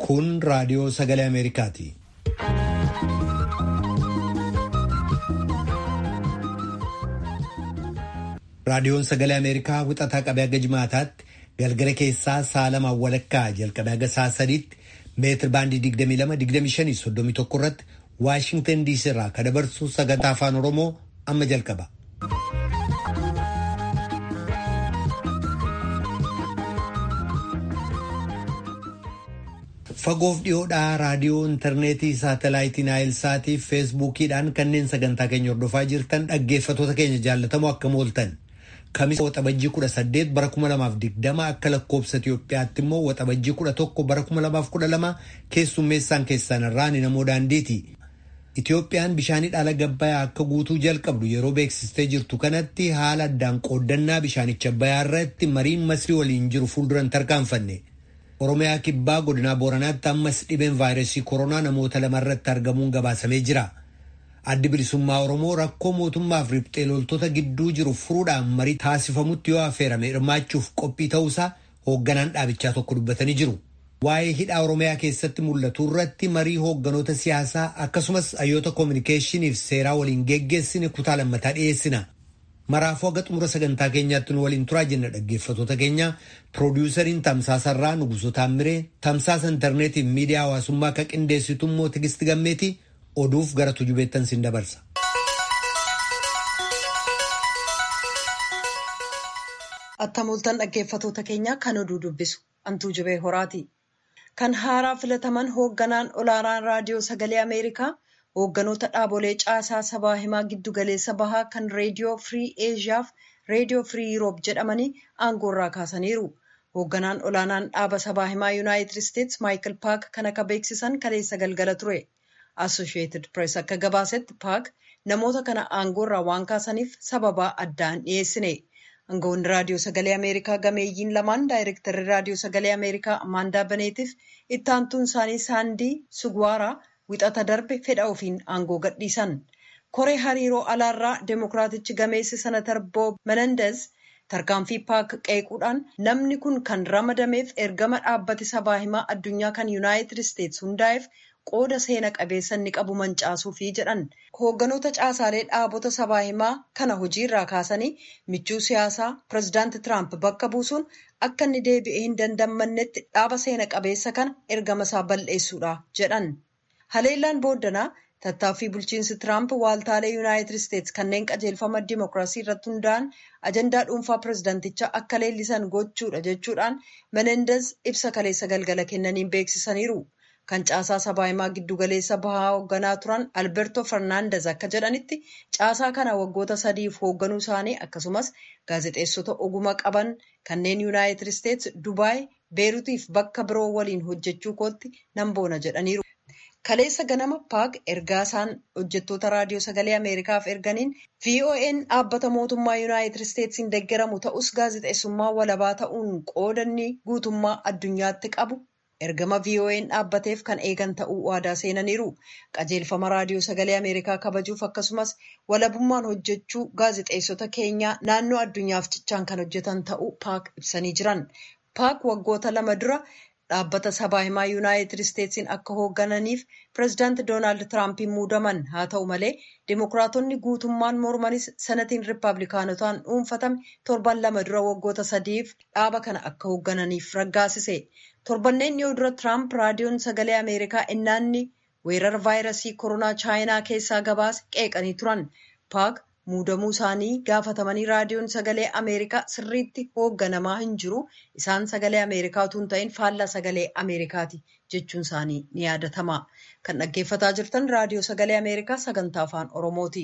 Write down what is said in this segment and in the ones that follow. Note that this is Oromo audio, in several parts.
Kun raadiyoo sagalee Ameerikaati. Raadiyoon sagalee Ameerikaa wixataa qabee haga jimaataatti galgala keessaa sa'a lamaan walakkaa jalqabee haga sa'a sadiitti meetir baandii 22-25-31 irratti Waashingtan diisii irraa kan dabarsu sagantaa afaan Oromoo amma jalqaba. Fagoof dhiyoodhaa raadiyoo intarneetii saatalaayitii naayilsaatii fi feesbuukiidhaan kanneen sagantaa keenya hordofaa jirtan dhaggeeffatoota keenya jaallatamoo akkam ooltan. Kamisa waxabajjii kudha saddeet bara kuma lamaaf digdama akka lakkoobsa Itoophiyaatti immoo waxabajjii kudha tokko bara kuma lamaaf kudha lama keessummeessaan keessan irraa ni namoo daandiiti. Itoophiyaan bishaanii dhaala gabbayaa akka guutuu jalqabdu yeroo beeksistee jirtu kanatti haala addaan qooddannaa bishaanicha abbayaa irratti mariin masrii waliin jiru fuulduran tarkaanfanne. Oromiyaa kibbaa godinaa Booranaatti ammas dhibeen vaayirasii koronaa namoota lama irratti argamuun gabaasamee jira. Addi bilisummaa Oromoo rakkoo mootummaaf riphxee loltoota gidduu jiru furuudhaan marii taasifamutti yoo affeerame hirmaachuuf qophii ta'uusaa hoogganaan dhaabichaa tokko dubbatanii jiru. Waa'ee hidhaa Oromiyaa keessatti mul'atu irratti marii hoogganoota siyaasaa akkasumas hayyoota koominikeeshiniif seeraa waliin geggeessine kutaa lammataa dhiyeessina. Maraafuu haga xumura sagantaa keenyaatti nu waliin turaa jenna dhaggeeffatoota keenya piroodiwusariin tamsaasarraa Nugusoo Taammiree tamsaasa intarneetiif miidiyaa hawaasummaa akka qindeessitu immoo Tigisti Gammeeti oduuf gara tujubeettan sin dabarsa. Attamooltan dhaggeeffatoota keenya kan oduu dubbisu antuu jibee horaati. Kan haaraa filataman hoogganaan olaanaan raadiyoo sagalee Ameerikaa hoogganoota dhaabolee caasaa sabaa himaa giddugaleessa bahaa kan reediyoo firii eeshiyaaf reediyoo firii yuuroop jedhamanii aangoorraa kaasaniiru. Hoogganaan olaanaan dhaaba sabaa himaa yuunaayitid isteetsi maayikil paak kan akka beeksisan kaleessa galgala ture. Assosheetid pirees akka gabaasetti paak namoota kana aangoorraa waan kaasaniif sababaa addaan dhiyeessine. Aangawoonni raadiyoo sagalee Ameerikaa gameeyyiin lamaan daayirektarri raadiyoo sagalee Ameerikaa Amaandaa Baneetiif itti aantuun isaanii Saandii Sugwaaraa wixata darbe fedha ofiin aangoo gadhiisan. Koree hariiroo alaarraa Deemokiraatichi gameessi Senatar Boob Menendez tarkaanfii paak qeequudhaan namni kun kan ramadameef ergama dhaabbati sabaa himaa addunyaa kan Yuunaayitid Isteetsi hundaa'eef qooda seena qabeessa inni qabu mancaasuufi jedhan. Hoogganoota caasaalee dhaabota sabaa himaa kana hojiirraa kaasanii michuu siyaasaa pirezidaanti Tiraamp bakka buusuun akka inni deebi'ee hin dandammannetti dhaaba seena qabeessa kana ergama isaa balleessuudha jedhan. Haleellaan booddanaa tattaaffii bulchiinsi Tiraamp waaltaalee Yuunaayitid Isteetsi kanneen qajeelfama dimookiraasii irratti hundaa'an ajandaa dhuunfaa pirezidaantichaa akka leellisan gochuudha jechuudhaan Menendez ibsa kaleessa galgala kennaniin beeksisaniiru. Kan caasaa sabaa himaa giddugaleessa bahaa hoogganaa turan Alberto Fernandez akka jedhanitti caasaa kana waggoota sadiif hoogganuu isaanii akkasumas gaazexeessota oguma qaban kanneen Yuunaayitid Isteetsi Dubaay, Beerutiif bakka biroo waliin hojjechuu kootti nan boona jedhaniiru. Kaleessa ganama paak ergaa isaan hojjettoota raadiyoo sagalee Ameerikaaf erganiin VON dhaabbata mootummaa Yuunaayitid Isteetsiin deeggaramu ta'us gaazexeessummaa walabaa ta'uun qoodanni guutummaa addunyaatti qabu ergama VON dhaabbateef kan eegan ta'uu waadaa seenaniiru. Qajeelfama raadiyoo sagalee Ameerikaa kabajuuf akkasumas walabummaan hojjechuu gaazexeessota keenyaa naannoo addunyaaf cichaan kan hojjetan ta'uu paak ibsanii jiran. Paak waggoota lama dura dhaabbata sabaa himaa yuunaayitid isteetsiin akka hooggananiif pireezidaanti doonaald tiraampiin muudaman haa ta'u malee dimokiraatonni guutummaan mormanis sanatiin riippaabilikaanotaan dhuunfatame torban lama dura waggoota sadiif dhaaba kana akka hooggananiif raggaasise torbanneen dhiyoo dura tiraamp raadiyoon sagalee ameerikaa innaanni weerara vaayirasii koronaa chaayinaa keessaa gabaase qeeqanii turan paak muudamuu isaanii gaafatamanii raadiyoon sagalee ameerikaa sirriitti hoogganamaa hin jiru isaan sagalee ameerikaa utuu hin ta'in faallaa sagalee ameerikaati jechuun isaanii ni yaadatama kan dhaggeeffataa jirtan raadiyoo sagalee ameerikaa sagantaa afaan oromooti.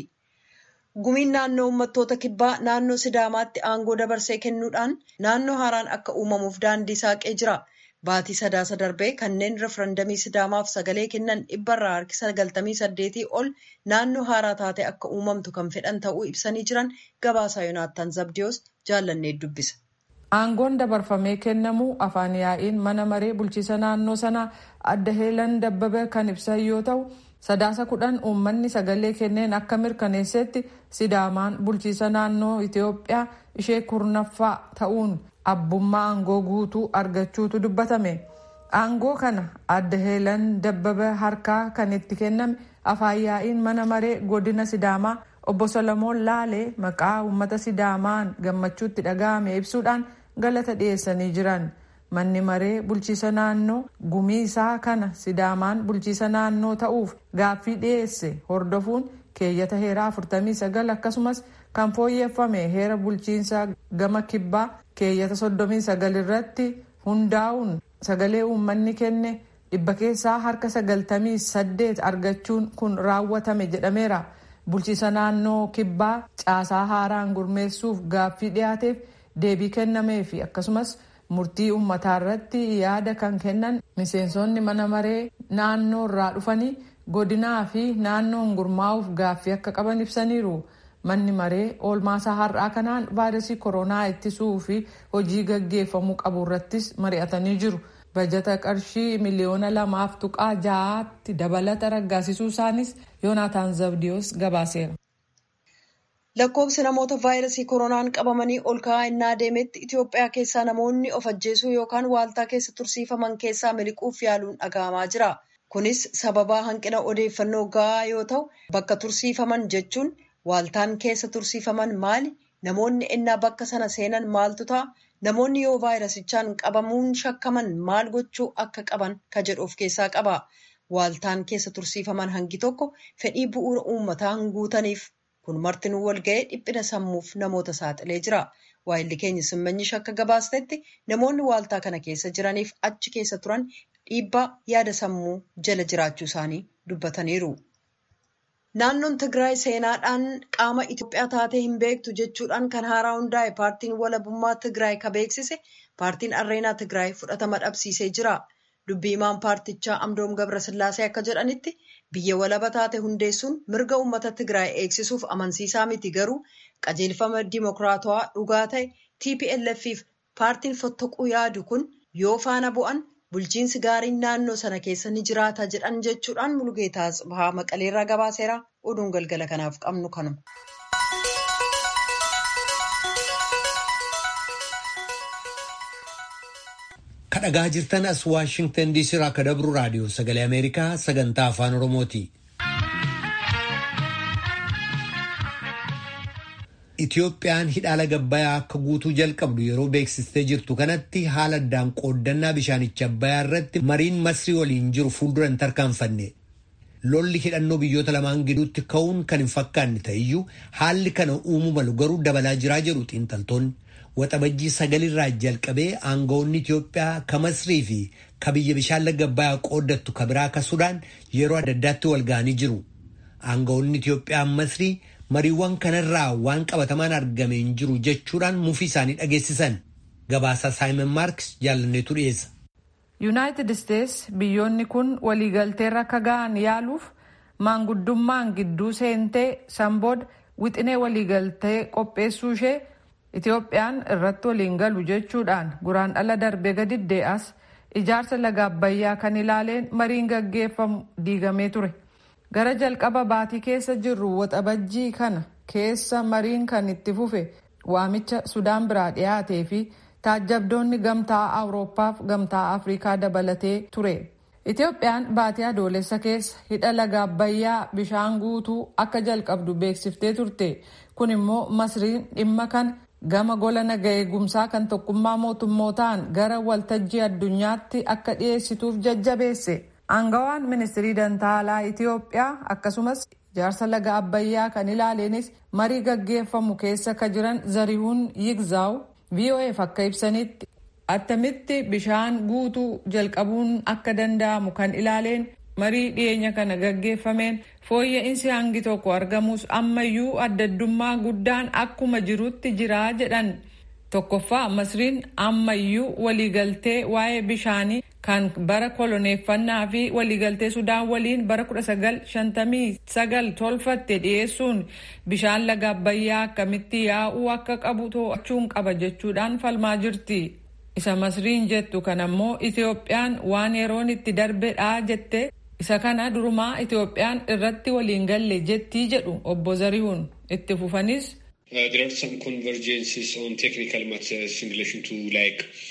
gumiin naannoo uummattoota kibbaa naannoo sidaamaatti aangoo dabarsee kennuudhaan naannoo haaraan akka uumamuuf daandii saaqee jira. Baatii sadaasa darbee kanneen referendamii sidaamaaf sagalee kennan dhibbarraa harki sagaltamii saddeetii ol naannoo haaraa taate akka uumamtu kan fedhan ta'uu ibsanii jiran gabaasaa Yoonaataan Zabdiyoos jaallannee dubbisa. Aangoon dabarfamee kennamu afaan yaa'iin mana maree bulchiisa naannoo sanaa adda heelan dabbabe kan ibsan yoo ta'u sadaasa kudhan uummanni sagalee kenneen akka mirkaneessetti sidaamaan bulchiisa naannoo Itoophiyaa ishee kurnaffaa ta'uun abbummaa aangoo guutuu argachuutu dubbatame aangoo kana adda heelan dabbaba harkaa kan itti kenname afaan yaa'iin mana maree godina sidaamaa obbo solomoon laalee maqaa uummata sidaamaan gammachuutti dhaga'ame ibsuudhaan galata dhiyeessanii jiran manni maree bulchiisa naannoo gumii isaa kana sidaamaan bulchiisa naannoo ta'uuf gaaffii dhiyeesse hordofuun keeyyata heeraa 49 akkasumas kan fooyyeffame heera bulchiinsaa gama kibbaa keeyyata 39 irratti hundaa'uun sagalee uummanni kenne dhibba keessaa harka 98 argachuun kun raawwatame jedhameera. bulchiisa naannoo kibbaa caasaa haaraan gurmeessuuf gaaffii dhiyaateef deebii kennameefi akkasumas murtii uummataa irratti yaada kan kennan miseensonni mana maree naannoo irraa dhufanii godinaa fi naannoon gurmaa'uuf gaaffii akka qaban ibsaniiru. manni maree oolmaasaa har'aa kanaan vaayirasii koronaa ittisuu fi hojii gaggeeffamuu qabu irrattis mari'atanii jiru. bajata qarshii miliyoona lamaaf tuqaa ja'aatti dabalata raggaasisuu isaanis yoonaataan zabdiyoos gabaaseera. lakkoofsi namoota vaayirasii koronaan qabamanii ol ka'aa innaa deemetti itiyoophiyaa keessaa namoonni of ajjeesuu yookaan waaltaa keessa tursiifaman keessaa miliquuf yaaluun dhaga'amaa jira kunis sababaa hanqina odeeffannoo ga'aa yoo ta'u bakka tursiifaman jechuun waaltaan keessa tursiifaman maali namoonni ennaa bakka sana seenan maaltu ta'a namoonni yoo vaayirasichaan qabamuun shakkaman maal gochuu akka qaban ka jedhu of keessaa qaba waaltaan keessa tursiifaman hangi tokko fedhii bu'uura uummataa hin guutaniif kun martinuu walga'ee dhiphina sammuuf namoota saaxilee jira waayilli keenya simmanyi shakka gabaastetti namoonni waaltaa kana keessa jiraniif achi keessa turan dhiibbaa yaada sammuu jala jiraachuu isaanii dubbataniiru. Naannoon Tigraay seenaadhaan qaama Itoophiyaa taatee hin beektu jechuudhaan kan haaraa hundaa'e paartiin walabummaa Tigraay ka beeksise paartiin Arreenaa Tigraay fudhatama dhabsiisee jira. Dubbii himaan paartichaa Amdoom Gabrasillaasee akka jedhanitti biyya walaba taate hundeessuun mirga uummata Tigraay eegsisuuf amansiisaa miti garuu qajeelfama dimokiraatawaa dhugaa ta'e TPLF'if paartiin fottoquu yaadu kun yoo faana bu'an bulchiinsi gaariin naannoo sana keessa ni jiraata jedhan jechuudhaan Mulugeetaa Tsibahaa Maqaleerraa gabaaseera oduun galgala kanaaf qabnu kanuma. kadhagaa jirtan as waashingtan diisii irraa akka dabru raadiyoo sagalee ameerikaa sagantaa afaan oromooti. Itiyoophiyaan hidhaala gabbayaa akka guutuu jalqabdu yeroo beeksistee jirtu kanatti haala addaan qooddannaa bishaanicha abbayaa irratti mariin masrii waliin jiru fuuldura hin tarkaanfanne. Lolli hidhannoo biyyoota lamaan gidduutti ka'uun kan hin fakkaanne ta'eyyuu haalli kana uumuu malu garuu dabalaa jiraa jedhu xiinxaltoonni. Waxabajjii sagalirraa jalqabee aangawoonni Itiyoophiyaa ka Masrii fi ka biyya bishaan laga abbayaa qooddattu ka biraa ka Sudaan yeroo adda addaatti wal ga'anii jiru. Aangawoonni Itiyoophiyaa Masrii mariiwwan kanarraa waan qabatamaan argame hin jiru jechuudhaan mufii isaanii dhageessisan. Gabaasa Saayimon Maarks jaalanneetu dhiyeessa. Yuunaayitid Isteets biyyoonni kun waliigalteerra akka ga'an yaaluuf maanguddummaan gidduu seentee sanbooda wixinee waliigaltee qopheessuu ishee Itiyoophiyaan irratti waliin galu jechuudhaan guraan dhala darbee gadi dee'as ijaarsa laga abbayyaa kan ilaaleen mariin gaggeeffamu diigamee ture. Gara jalqaba baatii keessa jirru waxabajjii kana keessa mariin kan itti fufe waamicha Sudaan biraa dhiyaatee fi taajjabdoonni gamtaa Awurooppaaf gamtaa Afrikaa dabalatee ture. Itiyoophiyaan baatii adoolessa keessa hidha laga abbayyaa bishaan guutuu akka jalqabdu beeksiftee turte. Kun immoo masriin dhimma kana gama gola naga eegumsaa kan tokkummaa mootummootaan gara waltajjii addunyaatti akka dhiyeessituuf jajjabeesse. Aangawaan ministirii dantaalaa Itiyoophiyaa akkasumas ijaarsa laga abbayyaa kan ilaaleenis marii gaggeeffamu keessa ka jiran zarihuun yigzaaw VOAf akka ibsanitti attamitti bishaan guutuu jalqabuun akka danda'amu kan ilaaleen marii dhiyeenya kana gaggeeffameen fooyya'insi hangi tokko argamus ammayyuu addaddummaa guddaan akkuma jirutti jiraa jedhan tokkoffaa masriin ammayyuu waliigaltee waa'ee bishaanii kan bara koloneeffannaa fi waliigaltee sudaan waliin bara 1959 tolfatte dhiyeessuun bishaan laga abbayyaa akkamitti yaa'uu akka qabu to'achuun qaba jechuudhaan falmaa jirti. isa masriin jettu kanammoo itiyoophiyaan waan yeroon itti darbedha jette isa kana durumaa itiyoophiyaan irratti waliin galle jettii jedhu obbo Zarihuun itti fufanis. There are some convergences on technical matters in relation to like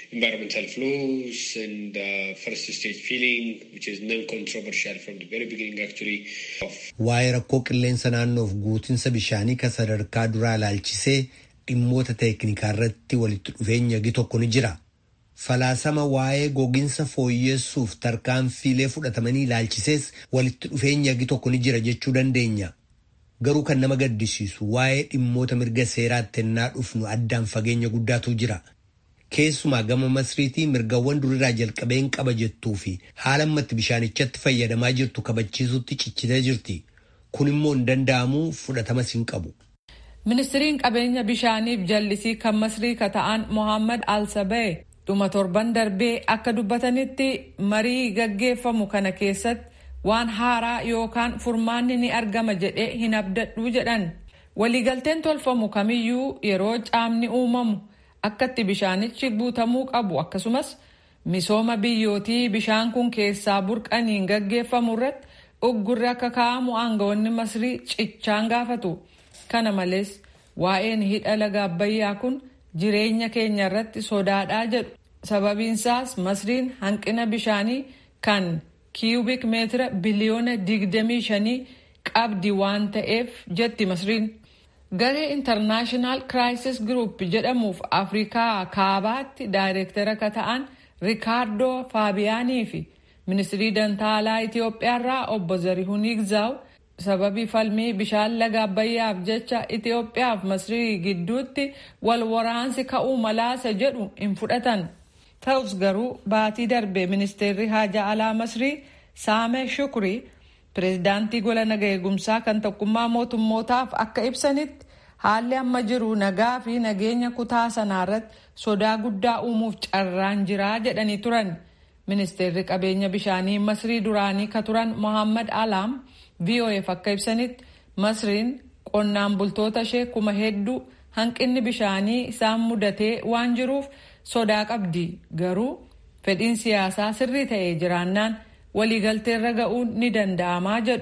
environmental flows and uh, first stage feeling, which is non-controversial from the very beginning actually. Waa'ee rakkoo qilleensa naannoof guutinsa bishaanii kan sadarkaa duraa ilaalchisee dhimmoota teeknikaa irratti walitti dhufeenya gi tokko ni jira. Falaasama waa'ee gogiinsa fooyyessuuf tarkaanfiilee fudhatamanii ilaalchisees walitti dhufeenya gi tokko ni jira jechuu dandeenya. Garuu kan nama gaddisiisu waa'ee dhimmoota mirga seeraatti ennaa dhufnu addaan fageenya guddaatu jira. Keessumaa gama masriitii mirgawwan durirraa jalqabeen qaba jettuu fi haala ammatti bishaanichatti fayyadamaa jirtu kabachiisutti cichitee jirti. Kun immoo hin danda'amu fudhatamas hin qabu. Ministiriin qabeenya bishaaniif jallisii kan masrii ka ta'an Mohaammed Al-Sabee dhuma torban darbee akka dubbatanitti marii gaggeeffamu kana keessatti waan haaraa yookaan furmaanni ni argama jedhee hin abdadhu jedhan. Waliigalteen tolfamu kamiyyuu yeroo caamni uumamu akkatti bishaanichi guutamuu qabu akkasumas misooma biyyootii bishaan kun keessaa burqaniin gaggeeffamu irratti uggurri akka kaa'amu aangawoonni masrii cichaan gaafatu. Kana malees waa'een hidha laga abbayyaa kun jireenya keenya irratti sodaadhaa jedhu. Sababiinsaas masriin hanqina bishaanii kan kiiyubik meetira biliyoona digdamii shanii qabdi waan ta'eef jetti masriin. Garee intarnaashinaal kiraayisis giruup jedhamuuf Afrikaa kaabaatti daayireektara ka ta'an Rikaardoo Faabiyaanii fi ministirii dantaalaa Itoophiyaarraa obbo Zarihuun Igzaaw sababii falmii bishaan laga abbayyaaf jecha Itoophiyaaf masrii gidduutti wal waraansi ka'uu malaasa jedhu hin fudhatan. Ta'us garuu baatii darbe ministeerri haajaa alaa masrii Saamee Shukrii pireezidaantii gola naga eegumsaa kan tokkummaa mootummootaaf akka ibsanitti haalli amma jiru nagaa fi nageenya kutaa sanaarratti sodaa guddaa uumuuf carraan jiraa jedhanii turan. Ministeerri qabeenya bishaanii masrii duraanii ka turan Mohammad Alaam VOF akka ibsanitti masriin qonnaan bultoota ishee kuma hedduu hanqinni bishaanii isaan mudatee waan jiruuf sodaa qabdi garuu fedhiin siyaasaa sirrii ta'ee jiraannaan waliigalteerra ga'uun ni danda'amaa jedhu.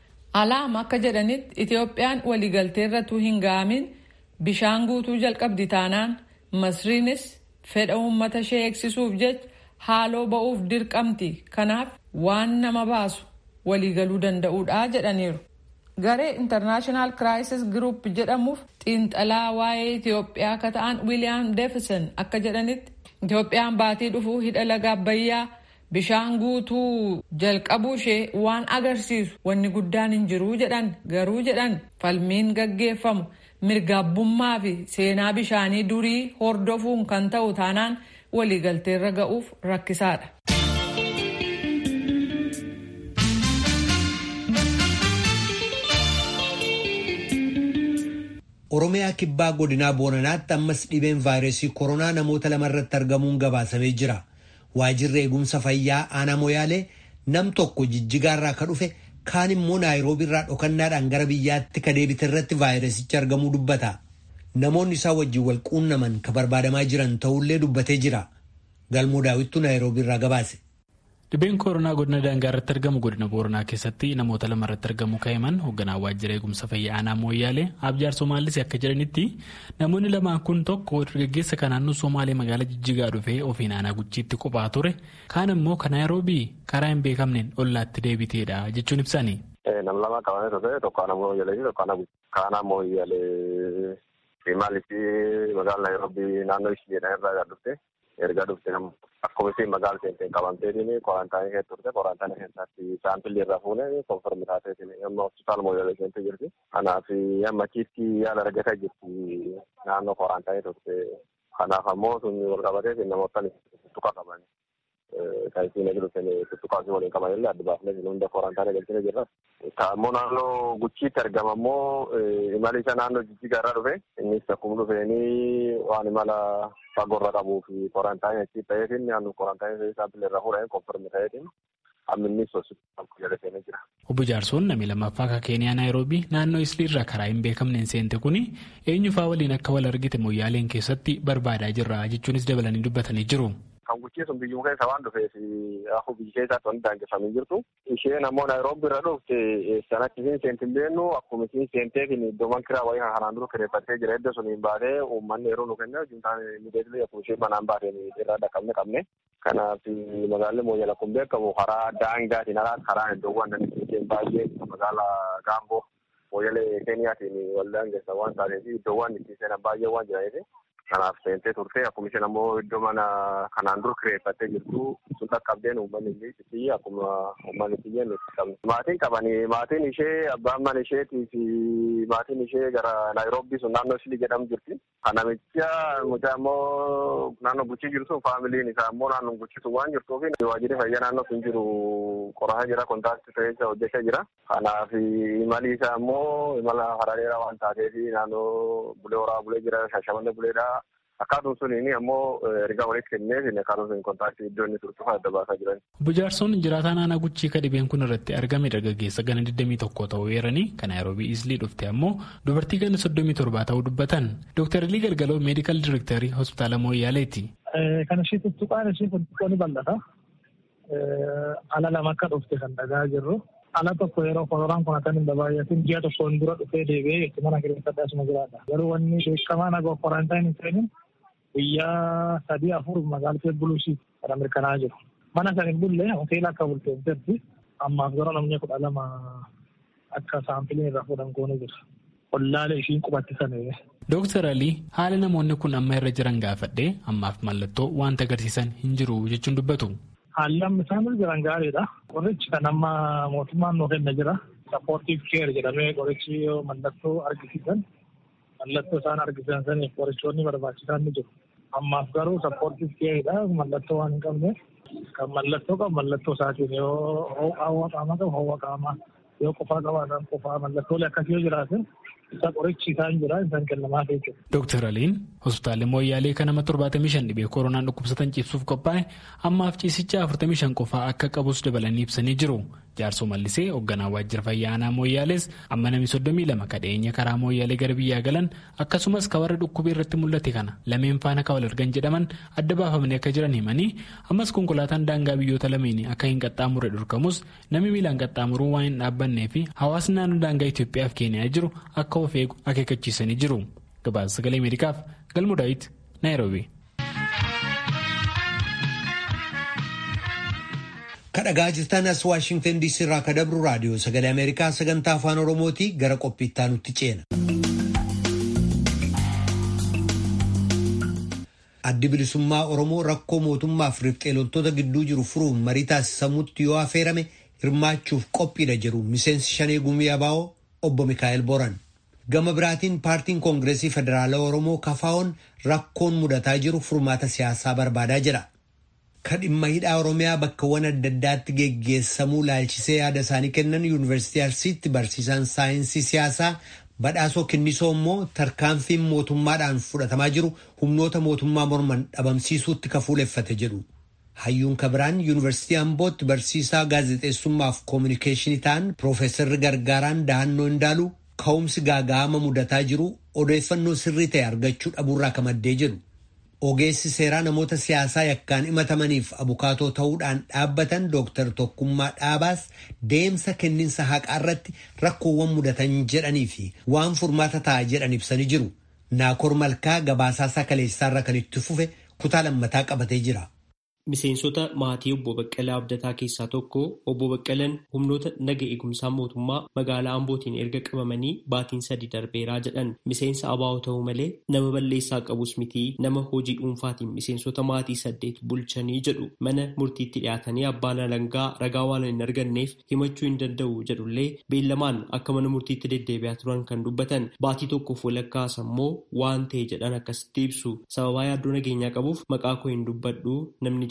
Alaam akka jedhanitti Itoophiyaan waliigalteerratu hin ga'amin bishaan guutuu jalqabdi taanaan masriinis fedha uummata ishee eegsisuuf jecha haaloo ba'uuf dirqamti kanaaf waan nama baasu waliigaluu danda'uudha jedhaniiru. Garee intarnaashinaal kiraayisis giruup jedhamuuf xiinxalaa waa'ee Itoophiyaa akka ta'an Wiiliyaam Deefison akka jedhanitti Itoophiyaan baatii dhufuu hidha laga abbayyaa bishaan guutuu jalqabuu ishee waan agarsiisu wanni guddaan hin jiruu jedhan garuu jedhan falmiin gaggeeffamu mirgaabbummaa fi seenaa bishaanii durii hordofuun kan ta'u taanaan waliigalteerra ga'uuf rakkisaadha. Oromiyaa kibbaa godinaa Booranaatti ammas dhibeen vaayirasii koronaa namoota lama irratti argamuun gabaasamee jira. Waajirri eegumsa fayyaa aanaa Moyaalee nam tokko jijjigaarraa ka dhufe kaan immoo naayiroobiirraa dhokannaadhaan gara biyyaatti ka deebite irratti vaayirasichi argamuu dubbata. Namoonni isaa wajjin wal quunnaman ka barbaadamaa jiran ta'ullee dubbatee jira. Galmoo daawwittuu naayiroobiirraa gabaase. Dhibeen koronaa godina daangaa irratti argamu godina booranaa keessatti namoota lama irratti argamu ka'eman hoogganaa waajjira eegumsa fayyaa aanaa mooyyaalee abjaar soomaallis akka jedhanitti namoonni lamaan kun tokko dargaggeessa kan naannoo soomaalee magaalaa jijjigaa dhufee ofiin aanaa guchiitti qophaa ture kaan immoo kan naayiroobii karaa hin beekamneen ollaatti deebiteedha jechuun ibsani. Nam lama qabamee ture tokko aanaa mooyyaalee fi tokko aanaa mooyyaalee maaliif magaalaa naayiroobii naannoo ishee irraa dhufte. erga dhufte akkuma isheen magaala seenteen qabamteetiin korantaanii keessa turte korantaanii keessatti saampilli irraa fuune konfirmi taateetiin amma hospitaala mooyyalee seentee jirti. Kanaaf amma achitti yaala argataa jirti naannoo korantaanii turte. Kanaaf ammoo sun wal qabatee namoota tuttuqa qaban. Kan isiin dhufeen tuttuqaa fi waliin qaban illee adda baafnee hunda korantaanii galchine jirra. Ammoo naannoo guchiitti argama ammoo imala isa naannoo jijjigaa irraa dhufe innis akkuma dhufeenii waan imala fagoorra qabuu fi korantaanii achi ta'eetiin naannoo korantaanii saampilii irraa fuudhanii konfirmi ta'eetiin amminnis hospitaala jala seenee jira. Obbo Jaarsoon namni lammaffaa akka Keeniyaa Naayiroobii naannoo Isliirraa karaa hin beekamneen seente kuni eenyufaa waliin akka wal argite mooyyaaleen keessatti barbaadaa jirra jechuunis dabalanii dubbatanii jiru. kan guchii sun biyyuma keessa waan dhufeef akka biyya keessaatti wanti daangeffamee jirtu. Isheen ammoo Naayiroobi irra dhufte sanatti isiin seentiin beennu akkuma isiin seenteef iddoowwan kiraa wayii kan kanaan dura kireeffattee jira edda suniin baatee uummanni yeroo nu kenne juntaan miidhagina akkuma isheen manaan baateen irraa dhaqqabne qabne. Kanaaf magaalli Mooyyala kun beekamu karaa daangaatiin alaa karaa iddoowwan dandeenye baay'ee magaalaa Gaamboo Mooyyalee Keeniyaatiin wal daangeessa waan taateef iddoowwan itti seenan baay'ee waan jiraniif kanaaf seentee turte akkuma isheen ammoo iddoo mana kanaan dura kireeffattee jirtu sun dhaqqabdeen uummanni illee akkuma uummanni itti jennu qabne. Maatiin qabanii maatiin ishee abbaan mana isheetii fi maatiin ishee gara Naayiroobii sun naannoo Shilii jedhamu jirti. Kanamicha mucaa ammoo naannoo guchii jirtu faamiliin isaa ammoo naannoo guchitu waan jirtuuf waajjirri fayyaa naannoo sun jiru qorataa jira kontaaktii ta'ee hojjechaa jira. Kanaaf imali isaa ammoo imala karaa dheeraa waan taateef naannoo bulee horaa bulee jira shashamannee buleedha. Akkaatuun suniin ammoo ergaa walitti kenneef akkaatuun sun kontaaktii iddoo inni turtuuf adda baasaa jiran. Obbo Jaarsoon jiraataa naannoo guchii ka dhibeen kun irratti argame dargaggeessa gana 21 ta'uu eeranii kan Naayiroobii Islii dhufte ammoo dubartii gana 37 ta'uu dubbatan. Dooktar Ilii Galgaloo meedikaal direektarii hospitaala Mooyyaaleeti. Kan ishee tuttuqaan ishee tuttuqoo ni bal'ata. Ala lama akka dhufte kan dhagaa jirru. Ala tokko yeroo koronaan kun akka hin baay'atin ji'a tokkoon dura dhufee deebi'ee itti mana kireeffadhaa asuma jiraata. Garuu wanni beekamaa nagoo korantaan hin ta'in guyyaa sadii afur magaalaa buluusii kan mirkanaa'aa jiru. Mana kan hin bulle hoteela akka bulteen jirti. Ammaaf gara namni kudha lama akka saampiliin irraa fuudhan goone jira. Ollaalee ishiin qubatti sana. Dooktar Alii haala namoonni kun amma irra jiran gaafadhee ammaaf mallattoo wanta agarsiisan hin jiru jechuun dubbatu. Haalli amma isaan irra jiran gaariidha. Qorichi kan amma mootummaan nuu kenna jira. Sappoortiif keer jedhamee qorichi yoo mallattoo argisiisan mallattoo isaan argisiisan saniif qorichoonni barbaachisan ni jiru. Ammaaf garuu sappoortiif keeridha mallattoo waan hin qabne kan mallattoo qabu mallattoo isaatiin yoo hawwa qaamaa qabu hawwa qaamaa yoo qofaa qabaatan qofaa mallattoolee akkasii yoo jiraatan isa qorichi isaan jira isaan kennamaaf jechuudha. Dooktar Aliin hospitaalli Mooyyaalee kan nama 75 dhibee koronaan dhukkubsatan ciibsuuf qophaa'e ammaaf ciisicha 45 qofaa akka qabus dabalanii ibsanii jiru. Jaarsoo Mallisee hoogganaa waajjira fayyaa aanaa Mooyyaalees amma namni 32 kadheenya karaa Mooyyaalee gara biyyaa galan akkasumas ka warra dhukkubee irratti mul'ate kana lameen faana ka wal argan jedhaman adda baafamanii akka jiran himanii ammas konkolaataan daangaa biyyoota lameenii akka hin qaxxaamurre dhorkamus namni miilaan qaxxaamuruu waan hin dhaabbannee fi hawaasni naannoo daangaa Itoophiyaa fi Keeniyaa jiru akka of eegu akeekkachiisanii jiru. Gabaasa sagalee Ameerikaaf Galmuu Daawit Naayiroobii. kadhagaa jirtan as waashingtan diisii irraa ka dabru raadiyoo sagalee ameerikaa sagantaa afaan oromooti gara qophiittaa nutti ceena. addi bilisummaa oromoo rakkoo mootummaaf riphxee loltoota gidduu jiru furuun marii taasisamutti yoo affeerame hirmaachuuf qophiidha jedhu miseensi shanee gumii abaa'oo obbo mikaa'el boran. gama biraatiin paartiin koongireesii federaalaa oromoo kafaa'oon rakkoon mudataa jiru furmaata siyaasaa barbaadaa jira. kan dhimma hidhaa oromiyaa bakkawwan adda addaatti geggeessamuu laalchisee yaada isaanii kennan yuunivarsiitii arsiitti barsiisaan saayinsii siyaasaa badhaasoo kinnisoo immoo tarkaanfiin mootummaadhaan fudhatamaa jiru humnoota mootummaa morman dhabamsiisuutti kafuuleffate jedhu. hayyuun kabiraan yuunivarsiitii ambootti barsiisaa gaazexeessummaaf koominikeeshinii ta'an piroofeesarri gargaaraan dahannoo indaalu ka'umsi gaaga'ama mudataa jiru odeeffannoo sirrii ta'e argachuu dhabuurraa ka maddee jedhu. ogeessi seeraa namoota siyaasaa yakkaan himatamaniif abukaatoo ta'uudhaan dhaabbatan dooktar Tokkummaa Dhaabaas deemsa kenninsa haqaa irratti rakkoowwan mudatan jedhanii fi waan furmaata ta'a jedhan ibsanii jiru. Naakor Malkaa gabaasaa sakaleessaarra kan itti fufe kutaa lammataa qabatee jira. Miseensota maatii obbo Baqqalaa Abdataa keessaa tokko obbo Baqqalaan humnoota naga eegumsaa mootummaa magaalaa Ambootiin erga qabamanii baatiin sadi darbeeraa jedhan miseensa abaa'oo ta'uu malee nama balleessaa qabus miti nama hojii dhuunfaatiin miseensota maatii saddeet bulchanii jedhu mana murtiitti dhiyaatanii abbaan alangaa ragaa waan hin arganneef himachuu hin danda'u jedhullee beellamaan akka mana murtiitti deddeebi'aa turan kan dubbatan baatii tokkoof walakkaas ammoo waan ta'e jedhan akkasitti ibsu sababaa yaaddoo nageenyaa qabuuf maqaa koo hin dubbadhu namni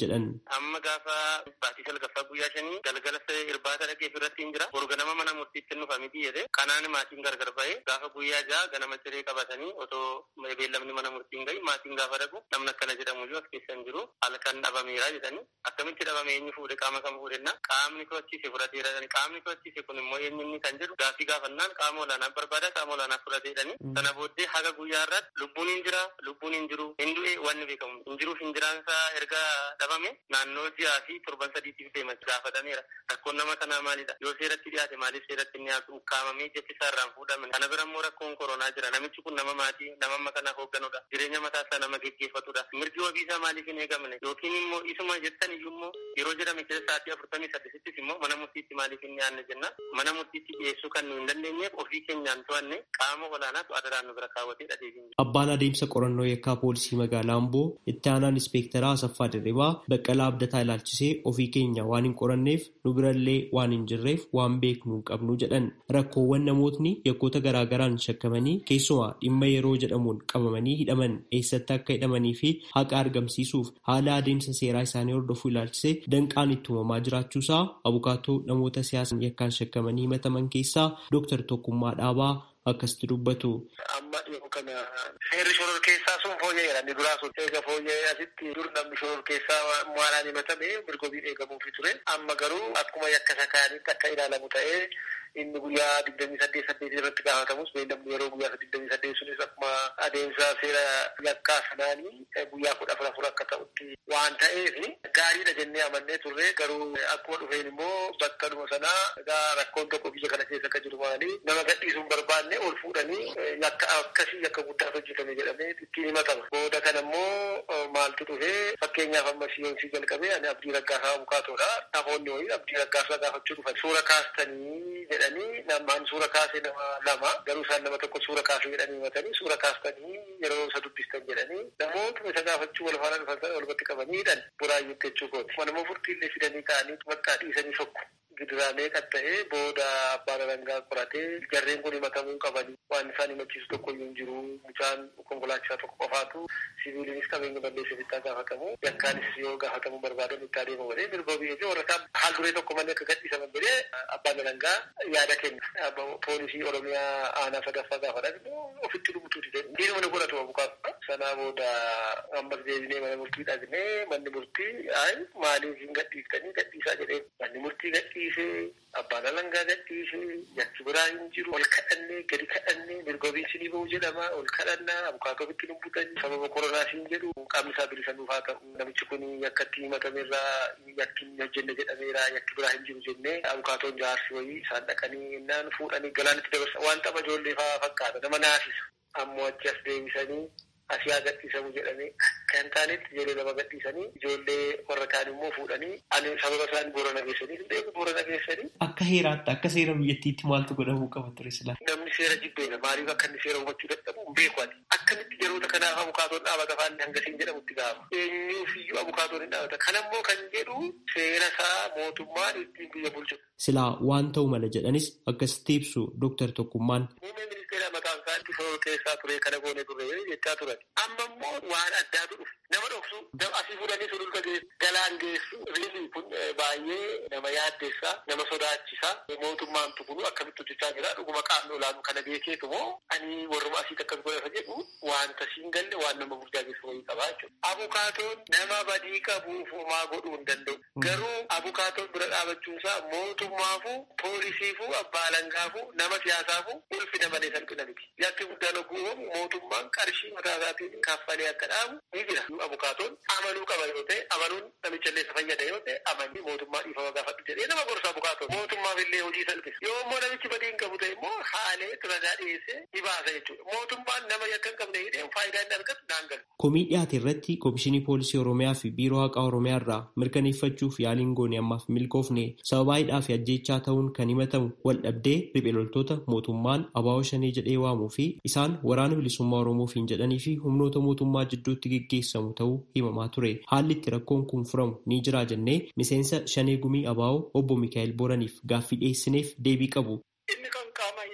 jedhan. Amma gaafa baatii salgaffaa guyyaa shanii galgala irbaata dhaqee irratti hin jira. Borga nama mana murtiitti nufa miti jedhe kanaan maatiin gargar ba'ee gaafa guyyaa ja'a ganama ciree qabatanii otoo beellamni mana murtiin gahi maatiin gaafa dhaqu namni akkana jedhamu iyyuu as keessa hin jiru halkan dhabameera jedhanii akkamitti dhabame eenyu fuudhe qaama kam fuudhenna qaamni to'achiise fudhateera jedhanii qaamni to'achiise kun immoo eenyumni kan jedhu gaafii gaafannaan qaama olaanaa barbaada qaama olaanaa fudhateedhanii sana booddee haga guyyaa irratti lubbuun hin jira lubbuun hin jiru hin du'e wanni beekamu hin jiruuf hin jiraansaa erga dhabame naannoo ji'aa fi torban sadiitiif deema gaafatameera rakkoon nama kanaa maalidha yoo seeratti dhiyaate maaliif seeratti inni dhiyaatu ukkaamamee jechi isaa irraan fuudhame kana bira immoo rakkoon koronaa jira namichi kun nama maatii nama amma kanaaf hoogganudha jireenya mataa isaa nama geggeeffatudha mirgi wabii isaa maaliif hin eegamne yookiin immoo isuma jettan iyyuu immoo yeroo jedhame keessa sa'aatii afurtamii saddesittis immoo mana murtiitti maaliif hin dhiyaanne jenna mana murtiitti dhiyeessuu kan nu hin dandeenyeef ofii keenyaan to'anne qaama olaanaatu adaraan nu bira kaawwatee dhadeebiin Abbaan adeemsa qorannoo yakkaa poolisii magaalaa Amboo itti aanaan ispeektaraa Asaffaa Dirribaa Baqqalaa Abdataa ilaalchisee ofii keenya waan hin qoranneef nu birallee waan hin jirreef waan beeknu hin qabnu jedhan rakkoowwan namootni yakkoota garaagaraan shakkamanii keessumaa dhimma yeroo jedhamuun qabamanii hidhaman eessatti akka hidhamanii fi haqa argamsiisuuf haala adeemsa seeraa isaanii hordofuu ilaalchisee danqaan itti uumamaa jiraachuusaa abukaatoo namoota siyaasan yakkaan shakkamanii himataman keessaa Dooktar Tokkummaa Dhaabaa akkasitti dubbatu. Amma dhiyoo kana seerri shoror keessaa sun fooyya'eera inni duraa sun eega fooyya'ee asitti dur namni shoror keessaa maalaan himatame mirgobiin eegamuufi ture amma garuu akkuma yakka sakaanitti akka ilaalamu ta'ee inni guyyaa digdamii saddeet saddeet irratti gaafatamus beellamni yeroo guyyaa digdamii saddeet sunis akkuma adeemsa seera yakkaa sanaanii guyyaa kudha afur afur akka ta'utti waan ta'eef gaariidha jennee amannee turre garuu akkuma dhufeen immoo bakka dhuma sanaa egaa rakkoon tokko biyya kana keessa akka jiru maali nama gadhiisuun barbaanne ol fuudhanii yakka akkasii yakka guddaatu hojjetame jedhamee ittiin himatama booda kana immoo maaltu dhufee fakkeenyaaf amma siyoonsii jalqabee ani abdii raggaasaa abukaatoodha namoonni wayii abdii raggaasaa gaafachuu dhufan suura kaastanii jedhanii namaan suura kaasee nama lama garuu isaan nama tokko suura kaasee jedhanii himatanii suura kaastanii yeroo isa dubbistan jedhanii namoota isa gaafachuu wal faana dhufan sana walbatti qabanii hidhan buraayyuutti jechuu kooti manuma furtiillee fidanii ka'anii bakka dhiisanii sokku gidiraalee qatta'ee booda abbaan alangaa qoratee jarreen kun himatamuu qabanii waan isaan himachiisu tokko iyyuu hin jiru mucaan konkolaachisaa tokko qofaatu siviilinis qabeenya balleessuuf itti gaafatamu yakkaanis yoo gaafatamuu barbaadan itti adeemu godhee mirgoo biyyee fi warra haal duree tokko malee akka gadhiisaman godhee abbaan alangaa yaada kenna poolisii oromiyaa aanaa sadaffaa gaafatan ofitti dhumutuuti jedhu diinuma nu godhatu abukaatu sanaa booda ammas deebinee mana murtii dhaqnee manni murtii ay maaliif hin gadhiiftanii gadhiisaa jedhee manni murtii gadhiisee abbaan alangaa gadhiisee yakki biraa hin jiru ol kadhannee gadi kadhannee mirgobiin sinii ba'u jedhama ol kadhannaa abukaatoo ofitti dubbatan sababa koronaa siin jedhu qaamni isaa bilisa nuuf haa ta'u namichi kun yakkatti himatameerraa yakki hin hojjenne jedhameera yakki biraa hin jiru jennee abukaatoon jaarsi wayii isaan dhaqanii innaan fuudhanii galaanitti dabarsa waan tapha ijoollee fa'aa fakkaata nama naasisa ammoo achi as deebisanii asii haa gadhiisamu jedhamee kan taanetti ijoollee lama gadhiisanii ijoollee warra kaan immoo fuudhanii ani sababa isaan boorana geessanii hin beeku boorana geessanii. Akka heeraatti akka seera biyyattiitti maaltu godhamuu qaba ture sila. Namni seera jibbeedha maaliif akka inni seera hubachuu dadhabu hin beeku ati. Akkamitti yeroota kanaaf abukaatoon dhaabata faanni hangasiin jedhamutti gaafa. Eenyuuf iyyuu abukaatoon hin dhaabata. Kanammoo kan jedhu seera isaa mootummaan ittiin biyya bulchu. Silaa waan ta'u mala jedhanis akkasitti ibsu Dooktar Tokkummaan. Muummee ministeera maqaan isaa itti shoror keessaa ture kana goone ture jechaa turan. Amma immoo waan addaatu dhufe. Nama dhoksu asii fuudhanii sululta galaan geessu riili kun baay'ee nama yaaddeessaa nama sodaachisaa mootummaan tukunu akkamitti hojjechaa jira dhuguma qaamni olaanu kana beekeetu moo ani warruma asiitti akkas godhata jedhu wanta siin galle waan nama burjaajessu wayii qabaa jechuudha. Abukaatoon nama badii qabuuf homaa godhuu hin danda'u. Garuu abukaatoon bira dhaabachuunsaa mootummaafu poolisiifu abbaa alangaafu nama siyaasafu ulfina malee salphina miti. Yakki guddaan oguu mootummaan qarshii mataa isaatiin kaffalee akka dhaabu ni jira. Abukaatoon amanuu qaba yoo ta'e amanuun namicha illee fayyada yoo ta'e amanii mootummaa dhiifama gaafadhu jedhee nama gorsa abukaatoon mootummaaf illee hojii salphisa. Yoo immoo namichi badii hin qabu ta'e immoo haalee ragaa dhiyeessee ni baasa jechuudha. Mootummaan nama yakka hin qabne hidhee faayidaa inni argatu naan galu. Komii dhiyaate irratti Komishinii Poolisii Oromiyaa fi Biiroo Haqaa Oromiyaa irraa mirkaneeffachuuf yaaliin goone ammaaf milkoofne sababaa hidhaa fi ajjeechaa ta'uun kan himatamu wal dhabdee riphee loltoota mootummaan abaa'oo shanee jedhee waamuu fi isaan waraana bilisummaa Oromoofiin jedhanii fi humnoota mootummaa jidduutti geggeessamu ta'uu himamaa ture. Haalli itti rakkoon kun furamu ni jira jennee miseensa shanee gumii abaa'oo obbo Mikaa'el Boraniif gaaffii dhiyeessineef deebii qabu. Inni kan qaama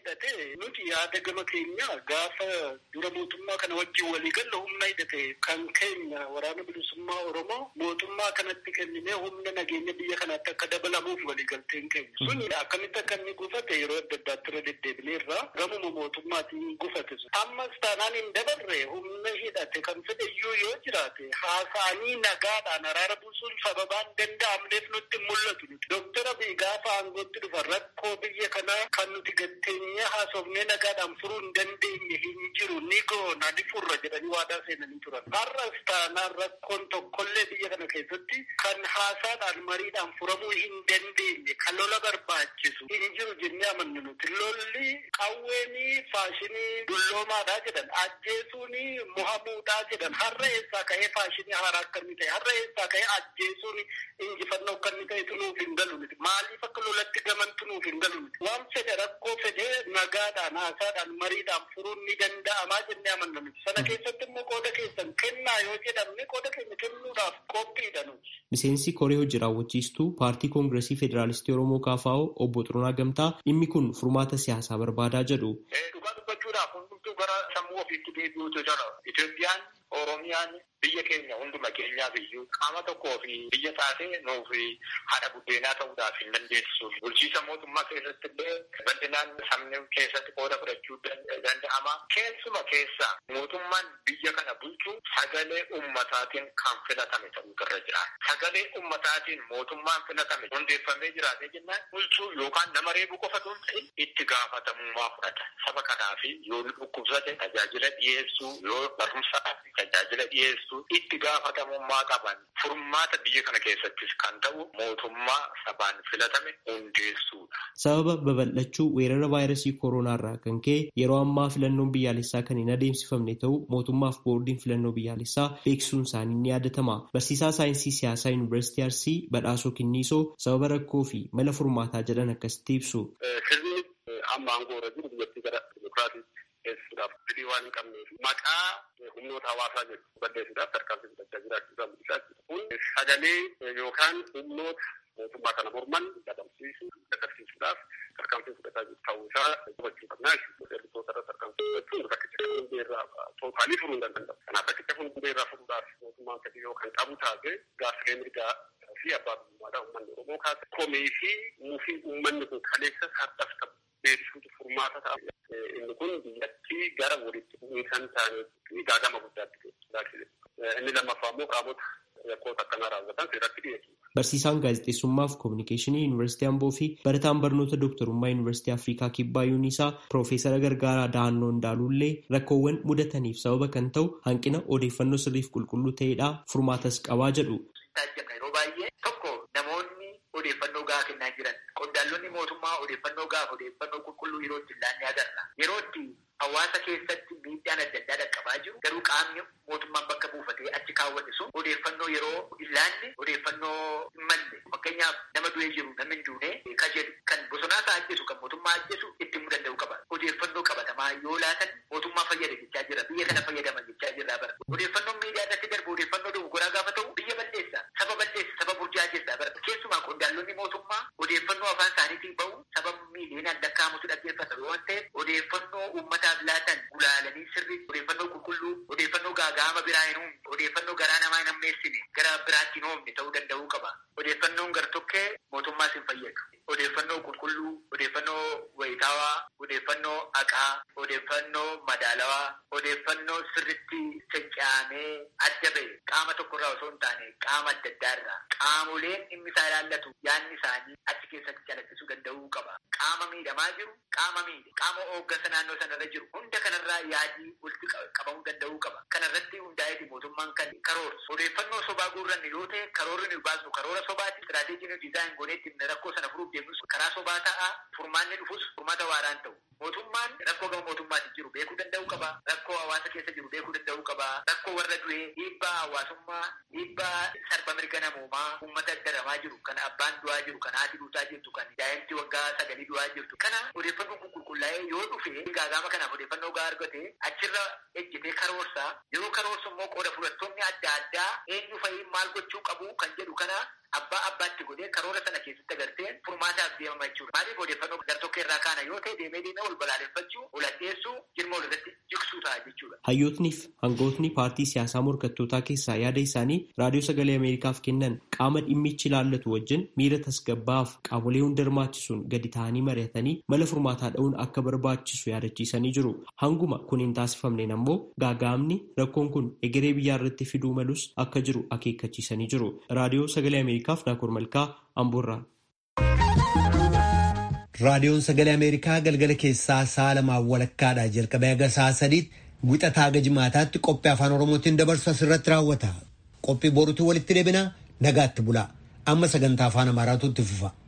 hidhate nuti yaada gama keenya gaafa dura mootummaa kana wajjin walii galle humna hidhate kan keenya waraana bilisummaa Oromoo mootummaa kanatti kenninee humna nageenya biyya kanaatti akka dabalamuuf walii galteen keenya. Sun akkamitti akka inni gufate yeroo adda addaatti irra deddeebinee irraa gamuma mootummaatiin gufate sun. Ammas taanaan hin dabarre humna hidhate kan fedhe iyyuu yoo jiraate haasa'anii nagaadhaan araara buusuun sababaan danda'amneef nutti mul'atu nuti. Dooktar Abiy gaafa aangootti dhufa rakkoo biyya kanaa kan nuti gatteenyee haasofnee nagaadhaan furuu hin dandeenye hin jiru ni goona ni furra jedhanii waadaa seenanii turan. Har'as taanaan rakkoon tokkollee biyya kana keessatti kan haasaadhaan mariidhaan furamuu hin dandeenye kan lola barbaachisu hin jiru jennee amannu nuti. Lolli qawweeni faashinii dulloomaadhaa jedhan ajjeesuuni muhamuudhaa jedhan har'a eessaa ka'ee faashinii haaraa akka inni ta'e har'a eessaa ka'ee ajjeesuun injifannoo akka inni ta'e tunuuf hin galu nuti. Maaliif akka lolatti gaman tunuuf hin galu nuti. Waan fedhe rakkoo fedhe nagaadhaan haasaadhaan mariidhaan furuun ni danda'amaa jennee amanna nuti. Sana keessatti immoo qooda keessan kennaa yoo jedhamne qooda keenya kennuudhaaf qophiidha nuti. Miseensi koree hojii raawwachiistuu paartii koongiresii federaalistii Oromoo KFO obbo Xuruunaa Gamtaa dhimmi kun furmaata siyaasaa barbaadaa jedhu. Dhugaa dubbachuudhaaf hundumtuu gara sammuu ofiitti deebi'uutu jira. Itoophiyaan Oromiyaan biyya keenya hunduma keenyaaf iyyuu qaama tokkoo fi biyya taatee nuuf haadha buddeenaa ta'uudhaaf hin dandeessu. Bulchiisa mootummaa keessatti illee bal'inaan sabni keessatti qooda fudhachuu danda'ama. Keessuma keessa mootummaan biyya kana bulchu sagalee ummataatiin kan filatame ta'uu irra jira. Sagalee ummataatiin mootummaan filatame hundeeffamee jiraatee jennaan bulchuu yookaan nama reebu qofa osoo hin ta'in itti gaafatamummaa fudhata. Saba kanaaf yoo dhukkubsate tajaajila dhiyeessuu yoo barumsa tajaajila dhiyeessuu itti gaafatamummaa qaban furmaata biyya kana keessattis kan ta'u mootummaa sabaan filatame hundeessuudha. Sababa babal'achuu weerara vaayirasii kooroonaa irraa kan ka'e yeroo ammaa filannoon biyyaalessaa kan hin adeemsifamne ta'u mootummaaf boordiin filannoo biyyaalessaa beeksisuun isaanii ni yaadatama. Barsiisaa saayinsii siyaasaa yuunivarsiitii Arsii badhaasoo Kinniisoo sababa rakkoo fi mala furmaataa jedhan akkasitti ibsu. Sirni amma aangoo irra jiru biyyattii gara dimokiraatii geessuudhaaf fedhii waan hin qabneef maqaa humnoota hawaasaa jedhu balleessuudhaaf tarkaanfii fudhachaa jiraachuu isaa mul'isaa jira. Kun sagalee yookaan humnoota mootummaa kana morman dadhabsiisuu dadhabsiisuudhaaf tarkaanfii fudhataa jiru ta'uu isaa hubachuu qabnaa jechuudha. Ergitoota irra tarkaanfii fudhachuun rakkicha kan hundee irraa tootaalii furuu hin danda'u. Kanaaf rakkicha kun hundee irraa furuudhaaf mootummaan fedhii yoo kan qabu taate gaaffilee mirgaa fi abbaa biyyummaadhaa uummanni Oromoo kaasa. Komee fi muufii uummanni kun kaleessa har'aaf qabu beeksisuutu furmaata ta'a. Inni kun biyyattii gara walitti bu'iinsa hin taanetti gaagama guddaatti geessu. Inni lammaffaa immoo qaamota yakkoota akkanaa raawwatan seeratti dhiyeessu. Barsiisaan gaazexeessummaa fi koominikeeshinii Yuunivarsiitii Amboo fi barataan barnoota dooktarummaa Yuunivarsiitii Afrikaa Kibbaa Yuunisaa Piroofeesara Gargaaraa Dahannoo Ndaaluullee rakkoowwan mudataniif sababa kan ta'u hanqina odeeffannoo sirriif qulqulluu ta'edha furmaatas qabaa jedhu. Yeroo baay'ee tokko namoonni odeeffannoo gahaa kennaa jiran qondaaltonni mootummaa odeeffannoo gahaa odeeffannoo qulqulluu yeroo itti ilaannee agarra. Yeroo itti hawaasa keessatti miidhaan adda addaa dhaqqabaa jiru garuu qaamni mootummaan bakka buufatee achi kaawwate sun odeeffannoo yeroo ilaanne odeeffannoo hin malle fakkeenyaaf nama du'ee jiru namni hin duune ka jedhu kan bosonaa isaa ajjeesu kan mootummaa ajjeesu itti himuu danda'u qaba. Odeeffannoo qabatamaa yoo laatan mootummaa fayyada jechaa jira biyya kana fayyadama jechaa jirra bara. Odeeffannoon miidiyaa irratti darbu odeeffannoo dogogoraa gaafa ta'u biyya balleessa saba balleessa saba burjaajessa bara. Keessumaa qondaaltonni mootummaa odeeffannoo afaan isaaniitiin bahu saba miiliyoonaan lakkaa'amutu dhaggeeffata waan ta'eef odeeffannoo uummataaf laatan gulaalanii sirri odeeffannoo qulqulluu odeeffannoo gaagaama biraa hin uumne odeeffannoo garaa namaa hin ammeessine gara biraatti hin oomne ta'uu danda'uu qaba. Odeeffannoon gartokkee mootummaas hin fayyadu. Odeeffannoo qulqulluu, odeeffannoo wayitaawaa, odeeffannoo haqaa, odeeffannoo madaalawaa, odeeffannoo sirritti cacca'amee adda ba'e qaama tokkorraa osoo hin taane qaama adda addaa irraa qaamoleen dhimmi isaa ilaallatu yaadni isaanii achi keessatti calaqqisuu danda'uu qaba. Qaama miidhamaa jiru, qaama miidhe, qaama hooggansa naannoo sanarra jiru hunda kanarraa yaadii walitti qabamuu danda'uu qaba. Kanarratti hundaa'eeti mootummaan kan karoorsu. Odeeffannoo sobaa guurranne yoo ta'e karoorri nu baasnu karoora sobaati. Istiraateejiin nuti dizaayin gooneetti rakkoo sana furuuf deemnus karaa sobaa ta'a. Furmaanni dhufus furmaata waaraan ta'u. Mootummaan rakkoo gama mootummaatti jiru beekuu danda'uu qaba. Rakkoo hawaasa keessa jiru beekuu danda'uu qaba. Rakkoo warra du'ee dhiibbaa hawaasummaa, dhiibbaa sarba mirga namoomaa, uummata daramaa jiru, kan abbaan du'aa jiru, kan haati duutaa jirtu, kan daa'imti waggaa sagalii du'aa jirtu. Kana odeeffannoon kun qulqullaa'ee yoo dhufe gaagama kanaaf odeeffannoo gahaa argate achirra ejjitee karoorsaa yeroo karoorsu immoo qooda fudhattoonni adda addaa eenyu fa'i maal gochuu qabu kan jedhu kana abbaa abbaatti godhee karoora sana keessatti agartee furmaataaf deemama jechuudha. Maaliif odeeffannoo gartokkee irraa kaana yoo ta'e deemee deemee wal balaaleffachuu, wal addeessuu, jirma wal irratti jigsuu ta'a jechuudha. Hayyootniif hangootni paartii siyaasaa morkattootaa keessaa yaada isaanii raadiyoo sagalee Ameerikaaf kennan qaama dhimmichi ilaallatu wajjin miira tasgabbaa'aaf qaamolee hunda hirmaachisuun gadi ta'anii mari'atanii mala furmaataa dha'uun akka barbaachisu yaadachiisanii jiru. Hanguma kun hin taasifamneen ammoo gaagaamni rakkoon kun egeree biyyaa irratti fiduu malus akka jiru akeekkachiisanii jiru. Raadiyoo sagalee Ameerikaaf Naakoor Malkaa Amboorraa. Raadiyoon sagalee Ameerikaa galgala keessaa sa'a lamaan walakkaadhaa jalqabee haga sa'a sadiitti wixataa haga jimaataatti qophii afaan Oromootiin dabarsu asirratti raawwata. Qophii boruutu walitti deebina nagaatti bulaa. Amma sagantaa afaan Amaaraatu itti fufa.